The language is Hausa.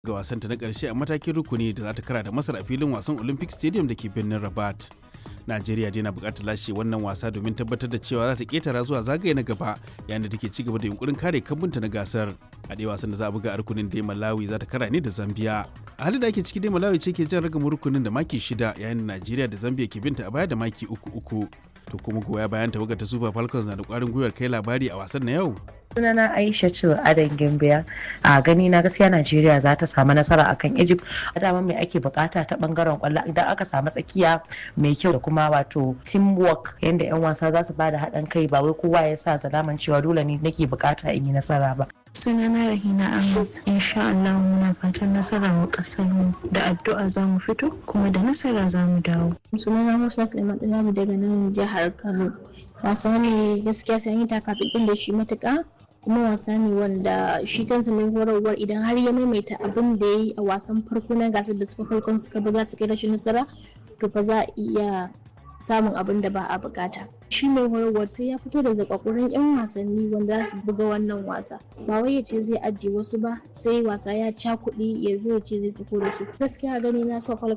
ga wasanta na ƙarshe a matakin rukuni da za ta kara da masar a filin wasan olympic stadium da ke birnin rabat najeriya dai na buƙatar lashe wannan wasa domin tabbatar da cewa za ta ƙetara zuwa zagaye na gaba yayin da take ci gaba da yunkurin kare kambunta na gasar a ɗaya wasan da za a buga a rukunin dai malawi za ta kara ne da zambia a halin da ake ciki dai malawi ce ke jan ragamin rukunin da maki shida yayin da najeriya da zambia ke binta a baya da maki uku uku to kuma goya bayan tawagar ta super falcons na da ƙwarin gwiwar kai labari a wasan na yau sunana aisha ce adan gimbiya a gani na gaskiya najeriya za ta samu nasara akan egypt a dama mai ake bukata ta bangaren kwallo idan aka samu tsakiya mai kyau da kuma wato teamwork yadda yan wasa za su bada haɗin kai ba wai kowa ya sa zalaman cewa dole ne nake bukata in yi nasara ba sunana rahina ahmad insha Allah muna fatan nasara wa kasar mu da addu'a za mu fito kuma da nasara za mu dawo sunana musa suleiman ɗazaji daga nan jihar kano wasa ne gaskiya sai yi taka tsitsin da shi matuƙa kuma wasa ne wanda shi kansa mai horarwar idan har ya maimaita abin da ya yi a wasan farko na gasar da suka farkon suka buga suka rashin nasara to fa za a iya samun abin da ba a bukata shi mai horarwar sai ya fito da zakakuran yan wasanni wanda za su buga wannan wasa ba wai ya ce zai ajiye wasu ba sai wasa ya cakuɗi ya zo ya ce zai sako da su gaskiya gani na so